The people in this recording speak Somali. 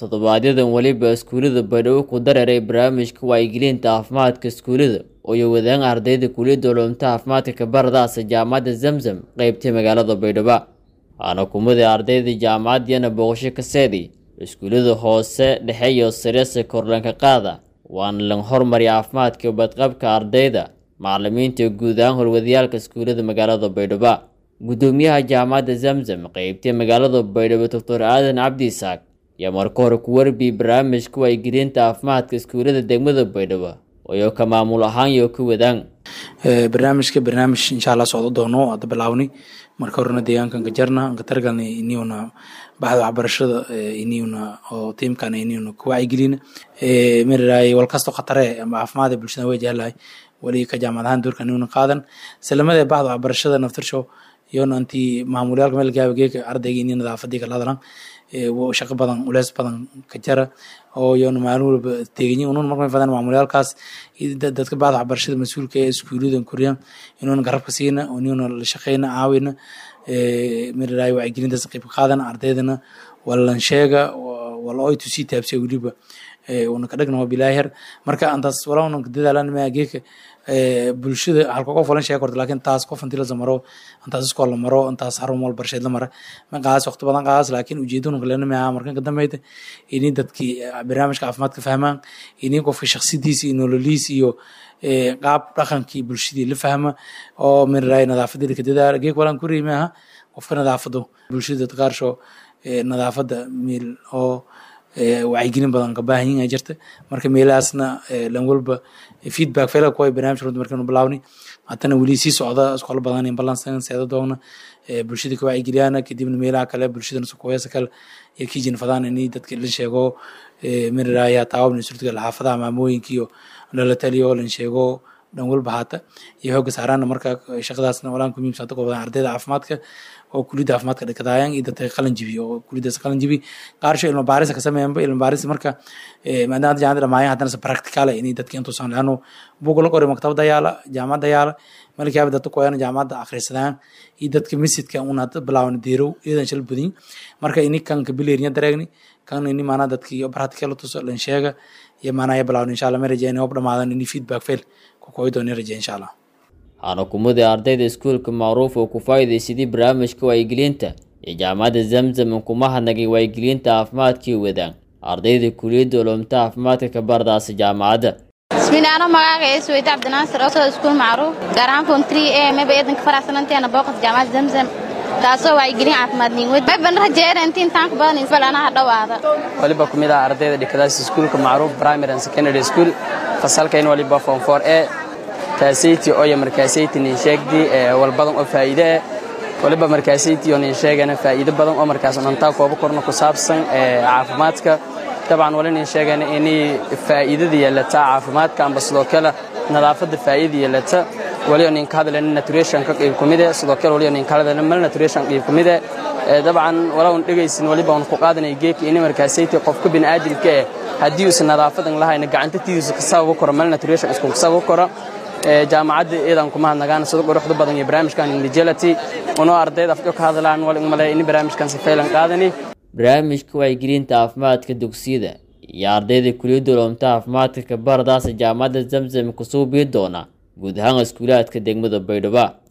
toddobaadyaddan weliba iskuullada baydhabo ku dareeray barnaamijka wacyigelinta caafimaadka iskuullada oo ay wadaan ardayda kuliyadda culumta caafimaadka kabaradaasa jaamacadda zamzam qeybtay magaalada baydhabo waxaana kumida ardayda jaamacaddiyana booqasho ka seeday iskuullada hoose dhexe iyo sarese kordhanka qaada waana lan hormariya caafimaadka iyo badqabka ardayda macalimiinta guud ahaan horwadayaalka iskuullada magaalada baydhabo guddoomiyaha jaamacadda zamzam qeybtay magaalada baydhabo doctor aadan cabdi isaaq ayaa marka hore ku warbiyey barnaamijka wacyigelinta caafimaadka iskuullada degmada baydhabo oo ka maamul ahaan iyo ka wadaan barnaamijka barnaamij insha allah socdo doono hadda bilaawni marka horena deegaankan ka jarna anka targalna iniyuna baxda waxbarashada iniyuna oo tiimkana iniyuna ku wacyigelina maraay walkasto khatare ama caafimaad bulshada way jeclahay weli ka jaamacad ahaan doorka iniyuna qaadan salamada baxda waxbarashada naftirshow iyona intii maamulyaalka meel gaaba geeka ardayga inii nadaafadii kala hadlan shaqo badan ulees badan ka jara oo iyona maalin walba teeganyin unun markay fadaan maamulyaalkaas dadka bacda waxbarashada mas-uulka ee iskuuliyadan koriyaan inuuna garabka siina inuuna la shaqeyna caawina miraay wacyigelintaas qayb ka qaadan ardaydana walan sheega wala oy tusii taabsiya weliba una ka dhagna waa bilaahir marka antaas walaa unan dadaalan maa geeka bulshada halka qof walan sheega korta laakiin taas qof intii la zamaro intaas iskool la maro intaas xarun wal barsheed la mara ma qaas waqti badan qaas laakiin ujeedadu kalena ma markan ka dambeeyta ini dadkii barnaamijka caafimaadka fahmaan ini qofka shakhsidiisa iyo nololiisa iyo qaab dhaqankii bulshadii la fahma oo miraay nadaafadii ka dadaala geek walan ku riimaha qofka nadaafado bulshada dad qaarsho nadaafada meel oo wacyigelin badan ka baahan yihin jirta marka meelahaasna lan walba feedback fela kuwa barnaamij runta markaynu bilaawni haddana weli sii socda iskoolo badan in balansan seeda doona bulshada ka wacyigeliyana kadibna meelaha kale bulshadana sukuweesa kale iyo kijin fadaan ini dadka la sheego miriraaya taawabna surtiga xaafadaha maamooyinka iyo lala taliyo lan sheego dhan walba haata iyo xooga saaraana marka shaqadaasna walaan ku muhiimsan dadka badan ardayda caafimaadka oo kuliyadda caafimaadka dhikadaayaan iyo dadka qalin jibi oo kuliyaddaas qalin jibi qaarsho ilma baarisa ka sameeyanba ilma baarisa marka maadaama jaamacada dhamaayan haddana se practicale inay dadka intuusan laano buug la qoray maktabada yaala jaamacadda yaala malkiyaaba dadka kuwayana jaamacadda akhrisadaan iyo dadka misidka una bilaawan deerow iyadan shal badin marka ini kan kabileerinya dareegni kan ini maanaa dadka iyo practical tuso lan sheega iyo maanaa ya bilaawan insha allah ma rajeyna hoob dhamaadan ini feedback fail ku kooyi doona rajeya insha allah waxaana kumida ardayda iskuulka macruuf oo ku faa'iidaysadii barnaamijka wacyigelinta iyo jaamacadda zamzam kuma hadnagay wacyigelinta caafimaadkii wadaan ardayda kuliyadda culumta caafimaadka ka bardaasa jaamacadda bismillaano magaaga ee suweyta cabdinaasir oo iskuul macruuf gaar ahaan fon three ee meba eedanka faraxsananteena booqas jaamacadda zamzam taasoo wacyigelin caafimaad niinwed meban rajeena intii intaan ka badan balanaha dhowaada waliba kumid ah ardayda dhikadaas iskuulka macruuf primary and secondary school fasalkayn waliba form four e kaasayti oyo markaasayti nin sheegdi walbadan oo faa'iide eh waliba markaasayti oo nin sheegana faa'iido badan oo markaas dhantaa koobo korna ku saabsan caafimaadka dabcan wali nin sheegana inay faa'iidada yeelata caafimaadka amba sidoo kale nadaafadda faa'iida yeelata wali oo nin ka hadlayna nutritionka qayb ku mid eh sidoo kale wali oo nin ka hadlayna malnutrition qayb ku mid eh dabcan walaw dhegaysin waliba aan ku qaadanay geeki in markaasayti qofka bini'aadamka eh haddii uusan nadaafadan lahayna gacanta tidiisa ka sabab koro malnutrition isku sabab koro jaamacadda iidan kuma hadnagaan sida quruxda badan iyo barnaamijkan indigelity unoo ardayda afjo ka hadlaan wal male in barnaamijkan si faylan qaadani barnaamijka wacyigelinta caafimaadka dugsiyada iyo ardayda kuliyadda culumta caafimaadka ka bardaasa jaamacadda zamzam kusoo bii doona guud ahaan iskuulaadka degmada baydhabo